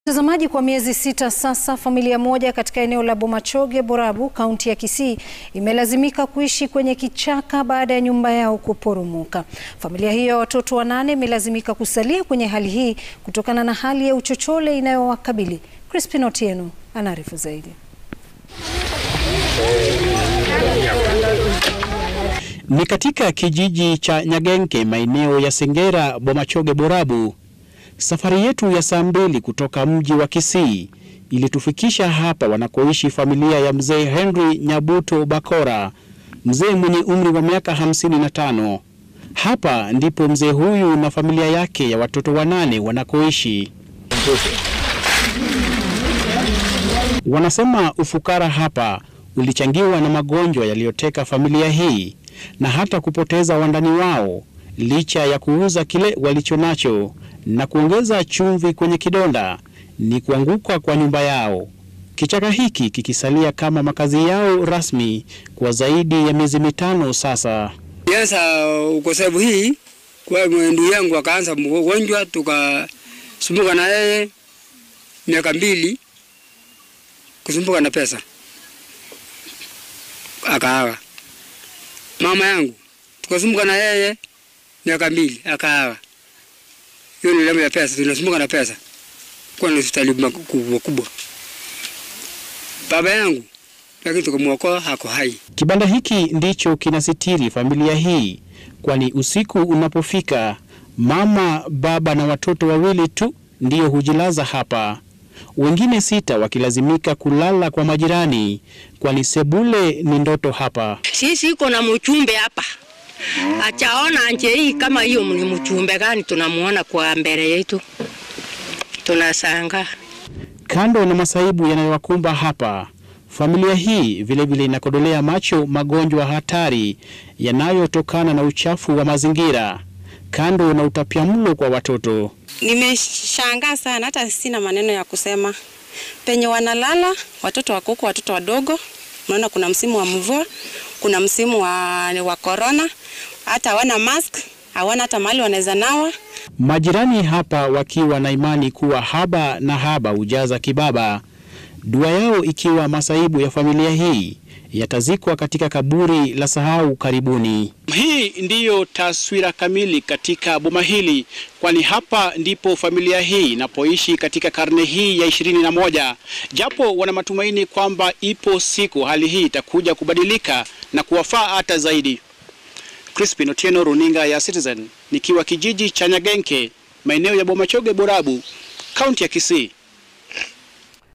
Mtazamaji, kwa miezi sita sasa, familia moja katika eneo la Bomachoge, Borabu, kaunti ya Kisii imelazimika kuishi kwenye kichaka baada ya nyumba yao kuporomoka. Familia hiyo ya watoto wanane imelazimika kusalia kwenye hali hii kutokana na hali ya uchochole inayowakabili. Crispin Otieno anaarifu zaidi. Ni katika kijiji cha Nyagenke, maeneo ya Sengera, Bomachoge, Borabu. Safari yetu ya saa mbili kutoka mji wa Kisii ilitufikisha hapa wanakoishi familia ya mzee Henry Nyabuto Bakora, mzee mwenye umri wa miaka hamsini na tano. Hapa ndipo mzee huyu na familia yake ya watoto wanane wanakoishi. Wanasema ufukara hapa ulichangiwa na magonjwa yaliyoteka familia hii na hata kupoteza wandani wao licha ya kuuza kile walichonacho na kuongeza chumvi kwenye kidonda ni kuanguka kwa nyumba yao, kichaka hiki kikisalia kama makazi yao rasmi kwa zaidi ya miezi mitano sasa. Sasa ukosefu hii kwa ndugu yangu akaanza mgonjwa, tukasumbuka na yeye miaka mbili, kusumbuka na pesa, akaaga. Mama yangu tukasumbuka na yeye miaka mbili, akaaga. Hiyo ni damu ya pesa, tunasumbuka na pesa kwa hospitali kubwa kubwa. Baba yangu lakini tukamwokoa, hako hai. Kibanda hiki ndicho kinasitiri familia hii, kwani usiku unapofika, mama, baba na watoto wawili tu ndio hujilaza hapa, wengine sita wakilazimika kulala kwa majirani, kwani sebule ni ndoto hapa. Sisi iko na mchumbe hapa achaona nje hii kama hiyo ni mchumbe gani tunamuona kwa mbele yetu, tunasanga. Kando na masaibu yanayowakumba hapa, familia hii vilevile inakodolea macho magonjwa hatari yanayotokana na uchafu wa mazingira, kando na utapiamlo kwa watoto. Nimeshangaa sana, hata sina maneno ya kusema. Penye wanalala watoto wako huko, watoto wadogo, unaona kuna msimu wa mvua, kuna msimu wa, wa corona, hata hawana mask, hawana hata mahali wanaweza nawa. Majirani hapa wakiwa na imani kuwa haba na haba hujaza kibaba, dua yao ikiwa masaibu ya familia hii yatazikwa katika kaburi la sahau karibuni. Hii ndiyo taswira kamili katika boma hili, kwani hapa ndipo familia hii inapoishi katika karne hii ya ishirini na moja, japo wana matumaini kwamba ipo siku hali hii itakuja kubadilika na kuwafaa hata zaidi. Crispin Otieno, runinga ya Citizen, nikiwa kijiji cha Nyagenke, maeneo ya Bomachoge, Borabu, kaunti ya Kisii.